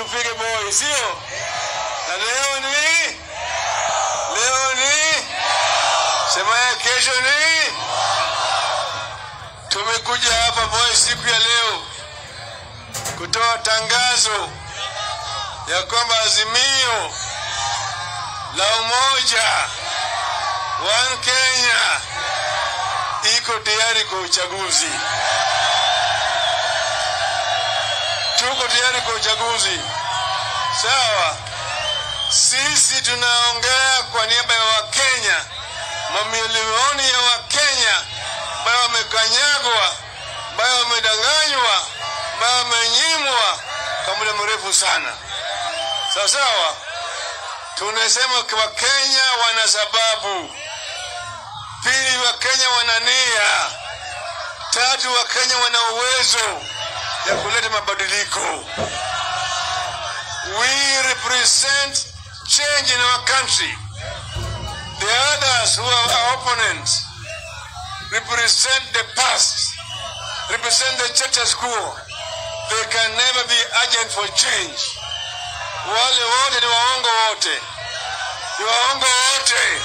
tupige boy, sio? Na leo ni leo ni sema ya kesho ni tumekuja hapa boy siku ya leo kutoa tangazo ya kwamba azimio la umoja One Kenya iko tayari kwa uchaguzi. Tuko tayari kwa uchaguzi, sawa. Sisi tunaongea kwa niaba ya Wakenya, mamilioni ya Wakenya ambayo wamekanyagwa, ambayo wamedanganywa, ambayo wamenyimwa kwa muda mrefu sana, sawa sawa. Tunasema Wakenya wana sababu Pili, Wakenya wana nia. Tatu, Wakenya wana uwezo ya kuleta mabadiliko. We represent change in our country. The others who are our opponents represent the past, represent the status quo. They can never be agent for change. Wale wote ni waongo wote, ni waongo wote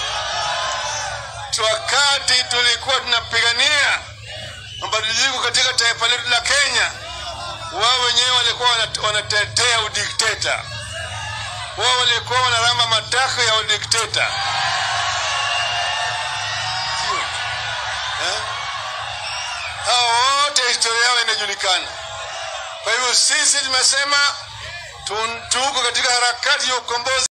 wakati tulikuwa tunapigania mabadiliko katika taifa letu la Kenya, wao wenyewe walikuwa wanatetea udikteta, wao walikuwa wanaramba matako ya udikteta eh? Hao wote historia yao inajulikana. Kwa hivyo sisi tumesema tuko katika harakati ya ukombozi.